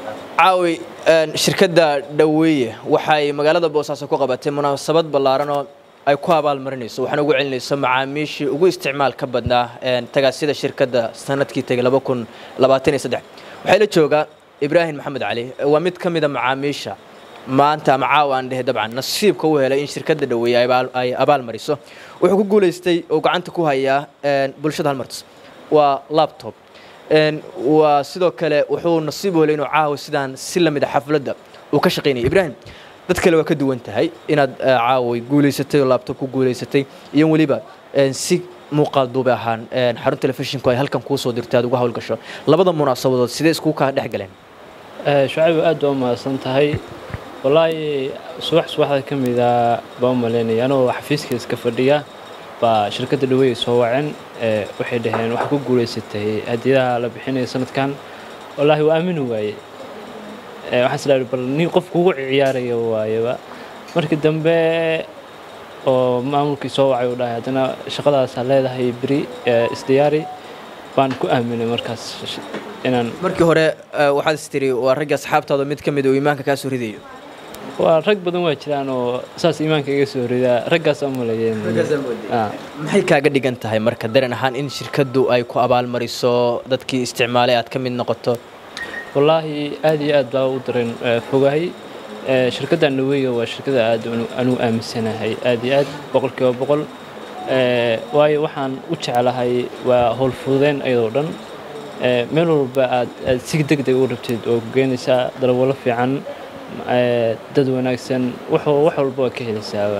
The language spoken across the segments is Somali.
caawi shirkadda dhaweeye waxay magaalada boosaaso ku qabatay munaasabad ballaaran oo ay ku abaalmarinayso waxaana ugu celinayso macaamiishii ugu isticmaal ka badnaa tagaasida shirkadda sanadkii tegay laba kun labaatan iyo saddex waxaa la joogaa ibraahim maxamed cali waa mid ka mida macaamiisha maanta ama caawa aan dhehe dabcan nasiibka u helay in shirkadda dhaweeye ay abaal mariso wuxuu ku guulaystay oo gacanta ku hayaa bulshada halmartis waa laptop waa sidoo kale wuxuu nasiib u helay inuu caawa sidaan si lamid a xafladda uu ka shaqaynaya ibraahim dad kale waa ka duwan tahay inaad caaway guulaysatay oo laabtob ku guulaysatay iyo weliba si muuqaal duube ahaan xarun telefishinku ay halkan kuu soo dirtay aad uga howlgasho labada munaasabadood sidee iskugu kaa dhex galeen shucayb aad baa u mahadsan tahay wallaahi subax subaxda ka mida baa u malaynaya anoo xafiiska iska fadhiya baa shirkadda dhaweeye soo waceen waxay dhaheen waxaa ku guulaysatay hadiyadaha la bixinaya sanadkan wallaahi waa aamini waaye waxaan isdhahi bal nin qof kugu ciyaaraya waayaba markii dambe oo maamulkii soo wacay uu dhahay haddana shaqadaasaa leedahay beri isdiyaari baan ku aaminay markaas inaan markii hore waxaad is tiri waa ragga asxaabtaada mid ka mid uu iimaanka kaa soo ridayo waa rag badan waa jiraan oo saas iimaanka iga soo ridaa raggaas aan maleeyeen maxay kaaga dhigan tahay marka dareen ahaan in shirkaddu ay ku abaalmariso dadkii isticmaalay aad ka mid noqoto wallaahi aad iyo aad baa u dareen fogahay shirkadda dhaweeye waa shirkada aad anuu aaminsanahay aad iyo aad boqolkiiba boqol waayo waxaan u jeclahay waa howlfududeen ayadoo dhan meel walba aad aad si deg deg u rabteed oo ku geenaysaa dalwalo fiican dad wanaagsan wax walba waa ka helaysaaba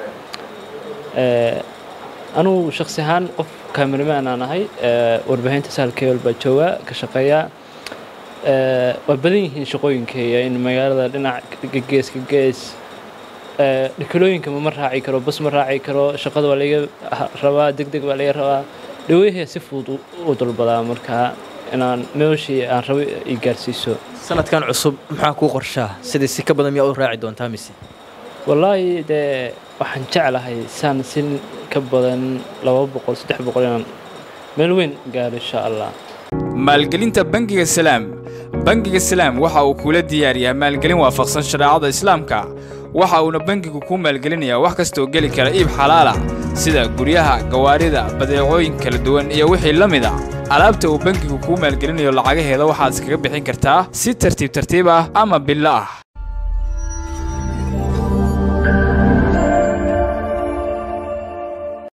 anugu shaksi ahaan qof kaameramaan aan ahay warbaahinta sahalkeel baa jooga ka shaqeeya waa badan yihiin shaqooyinkeeya in magaalada dhinac gees ka gees dhikalooyinka ma raaci karo bas ma raaci karo shaqada waa laga rabaa deg deg baa laga rabaa dhaweeha si fudud u dalbadaa markaa inaan meeshii aan rabo i gaarsiiso sanadkan cusub maxaa kuu qorshaa sidii si ka badan miyaa u raaci doontaa mise wallaahi dee waxaan jeclahay saan si ka badan laba boqol saddex boqol inaan meel weyn gaaro insha allah maalgelinta bangiga salaam bangiga salaam waxa uu kula diyaariyaa maalgelin waafaqsan shareecada islaamka waxa uuna bangigu kuu maalgelinayaa wax kastaoo geli kara iib xalaala sida guryaha gawaarida badeecooyin kala duwan iyo wixii la mid a alaabta uu bangigu kuu maalgelinayo lacagaheeda waxaad iskaga bixin kartaa si tartiib tartiib ah ama billo ah